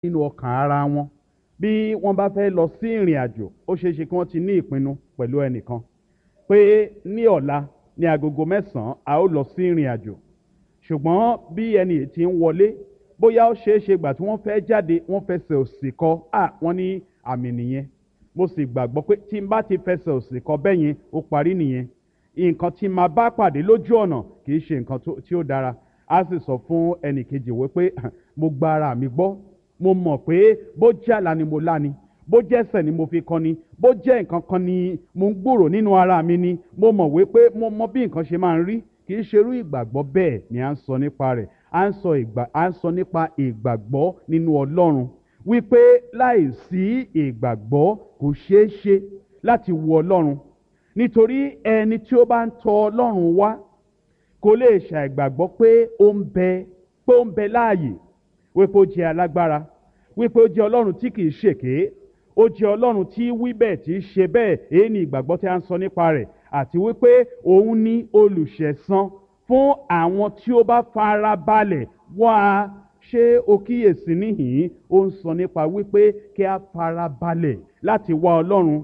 nínú ọkàn ara wọn bí wọ́n bá fẹ́ lọ sí ìrìn àjò ó ṣeé ṣe kí wọ́n ti ní ìpinnu pẹ̀lú ẹnìkan pé ní ọ̀la ní agogo mẹ́sàn-án a ó lọ sí ìrìn àjò ṣùgbọ́n bí ẹni yìí ti ń wọlé bóyá ó ṣeé ṣe gbà tí wọ́n fẹ́ jáde wọ́n fẹsẹ̀ òsì kọ à wọ́n ní àmì nìyẹn mo sì gbàgbọ́ pé tí n bá ti fẹsẹ̀ òsì kọ bẹ́ẹ̀ yẹn ó parí nìyẹn nǹkan tí màá bá pàdé lójú ọ̀nà kì í ṣe nǹkan tí ó dára a sì sọ fún ẹnì kejì wípé mo gba ara mi gbọ́ mo mọ̀ pé bó jẹ́ àlá ni mo lá ni bó jẹ́ ẹsẹ̀ ni mo fi kọ́ ni bó jẹ́ nǹkan kan ni mo ń gbòrò nínú ara mi ni mo mọ̀ wípé mo mọ bí nǹkan ṣe máa ń rí kì í ṣerú ìgbàgbọ́ bẹ́ẹ̀ ni à ń sọ nípa rẹ̀ à ń sọ ìgbà à ń sọ nípa ìgbàgbọ́ nínú ọlọ́run wípé láì sí ìgbàgbọ́ kò ṣeé ṣe láti wo ọlọ́run nítorí ẹni tí ó bá ń tọ ọlọ́run wá kò lè ṣàìgbàgbọ́ pé ó ń bẹ pé ó ń bẹ láàyè wípé ó jẹ́ alágbára wípé ó jẹ́ ọlọ́run tí kìí ṣèké ó jẹ́ ọlọ́run tí wí bẹ́ẹ̀ tí í ṣe bẹ́ẹ̀ èyí ni ìgbàgbọ́ tí a ń sọ nípa rẹ̀ àti wípé òun ní olùṣẹ̀san fún àwọn tí ó bá fara balẹ̀ wá a ṣé o kíyèsí níhìn ó ń sọ nípa wípé kí a fara balẹ̀ láti wá ọlọ́run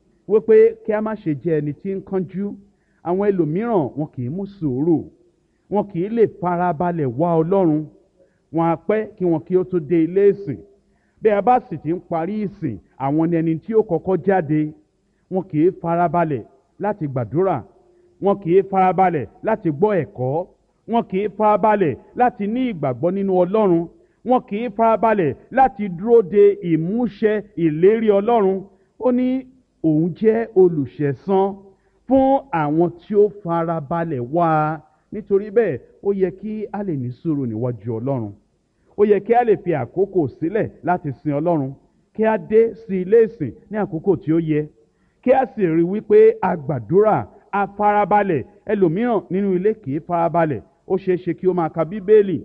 wípé kí a má ṣe jẹ́ ẹni tí ń kánjú àwọn ẹlòmíràn wọn kì í mú sùúrù wọn kì í lè fara balẹ̀ wá ọlọ́run wọn á pẹ́ kí wọn kí ó tó dé ilé ìsìn bí a bá sì ti ń parí ìsìn àwọn ni ẹni tí ó kọ́kọ́ jáde wọn kì í farabalẹ̀ láti gbàdúrà wọn kì í farabalẹ̀ láti gbọ́ ẹ̀kọ́ wọn kì í farabalẹ̀ láti ní ìgbàgbọ́ nínú ọlọ́run wọn kì í farabalẹ̀ láti dúró de ìmúṣẹ ìlérí ọlọ́run ó ní òun jẹ́ olùṣẹ̀san fún àwọn tí ó farabalẹ̀ wá a nítorí bẹ́ẹ̀ ó yẹ kí a lè ní sùúrù níwájú ọlọ́run ó yẹ kí a lè fi àkókò sílẹ̀ láti sin ọlọ́run kí a dé sí ilé ìsìn ní àkókò tí ó yẹ kí a sì rí wípé a gbàdúrà a farabalẹ̀ ẹlòmíràn nínú ilé kì í farabalẹ̀ ó ṣeé ṣe kí ó máa ka bíbélì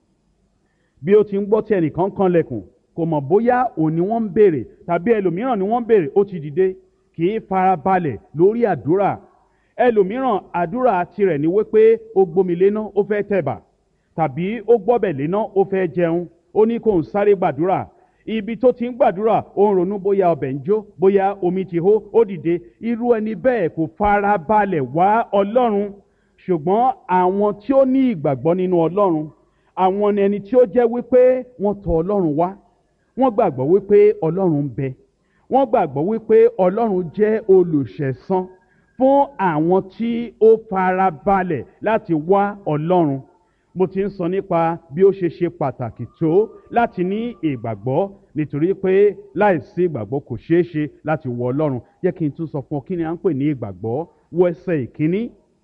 bí ó ti ń gbọ́ tí ẹnìkan kan lẹ̀kùn kò mọ̀ bóyá òun ni wọ́n ń béèrè tàbí ẹlòmíràn ni wọ́n ń béèrè ó ti dìde kì í farabalẹ̀ lórí àdúrà ẹlòmíràn àdúrà tirẹ̀ ni wípé ó gbomi léná ó fẹ́ tẹ̀bà tàbí ó gbọ́bẹ̀ léná ó fẹ́ jẹun ó ní kó ń sáré gbàdúrà ibi tó ti ń gbàdúrà ó ń ronú bóyá ọbẹ̀ ń jó bóyá omi ti hó ó dìde irú ẹni bẹ́ẹ̀ kò fara balẹ̀ wá ọlọ́run ṣùgbọ́n àwọn tí ó ní ìgbàgbọ́ nínú ọlọ́run àwọn ni ẹni tí ó jẹ́ wípé wọ́n tọ̀ ọlọ́run wá wọ́n gbàgbọ́ wípé ọlọ́run ń bẹ wọ́n gbàgbọ́ wípé ọlọ́run jẹ́ olùṣẹ̀san fún àwọn tí ó fara balẹ̀ láti wá ọlọ́run mo ti ń sọ nípa bí ó ṣe ṣe pàtàkì tó láti ní ìgbàgbọ́ nítorí pé láìsí ìgbàgbọ́ kò ṣeé ṣe láti wọ ọlọ́run jẹ́ kí n tún sọ fún ọ kí ni à ń pè ní ìgbàgbọ́ wọ ẹsẹ̀ ìkíní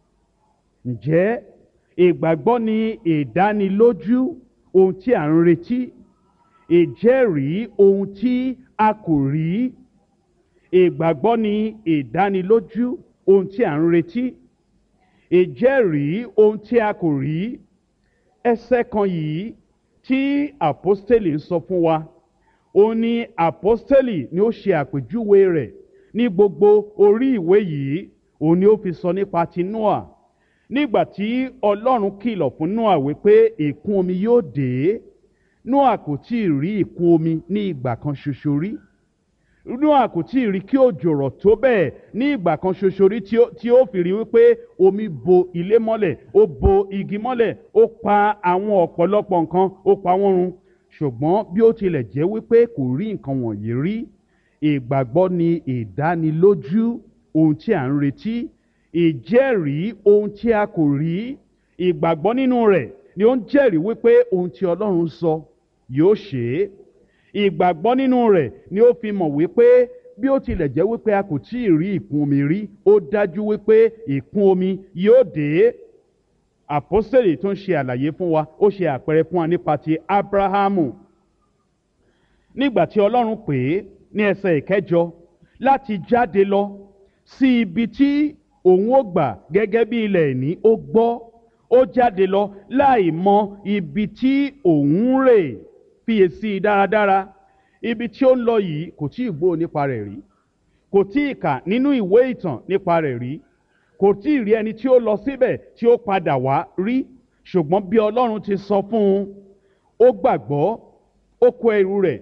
ǹjẹ́ ìgbàgbọ́ ni ìdánilójú ohun tí à ń retí ìjẹ́rìí ohun tí a kò rí ìgbàgbọ́ ni ìdánilójú ohun tí à ń retí ìjẹ́rìí ohun tí a kò rí ẹsẹ̀ kan yìí tí àpọ́stélì ń sọ fún wa ó ní àpọ́stélì ni ó ṣe àpèjúwe rẹ̀ ní gbogbo orí ìwé yìí òun ni ó fi sọ nípa ti noah nígbà tí ọlọ́run kìlọ̀ fún noah wípé ìkún omi yóò dé noah kò tí ì rí ìkún omi ní ìgbà kan ṣoṣo rí noah kò tí ì rí kí òjò rọ̀ tó bẹ́ẹ̀ ní ìgbà kan ṣoṣo rí tí ó fi rí wípé omi bo ilé mọ́lẹ̀ ó bo igi mọ́lẹ̀ ó pa àwọn ọ̀pọ̀lọpọ̀ nǹkan ó pa wọ́n run ṣùgbọ́n bí ó tilẹ̀ jẹ́ wípé kò rí nǹkan wọ̀nyí rí ìgbàgbọ́ ni ìdánilójú ohun tí à ń retí ìjẹ́rìí ohun tí a kò rí ìgbàgbọ́ nínú rẹ̀ ni ó ń jẹ́rìí wípé ohun tí ọlọ́run sọ yóò ṣe é ìgbàgbọ́ nínú rẹ̀ ni ó fi mọ̀ wípé bí ó tilẹ̀ jẹ́ wípé a kò tí ì rí ìkún omi rí ó dájú wípé ìkún omi yóò dé àpọ́sẹ̀lì tó ń ṣe àlàyé fún wa ó ṣe àpẹẹrẹ fún wa nípa ti abrahamu nígbà tí ọlọ́run pè é ní ẹsẹ̀ ìkẹjọ láti jáde lọ sí ibi tí òun ó gbà gẹ́gẹ́ bí ilẹ̀ ìní ó gbọ́ ó jáde lọ láì mọ ibi tí òun rè fiyèsí dáradára ibi tí ó ń lọ yìí kò tí ì gbọ́ nípa rẹ̀ rí kò tí ì kà nínú ìwé ìtàn nípa rẹ̀ rí kò tí ì rí ẹni tí ó lọ síbẹ̀ tí ó padà wá rí ṣùgbọ́n bí ọlọ́run ti sọ fún un ó gbàgbọ́ ó kó ẹrù rẹ̀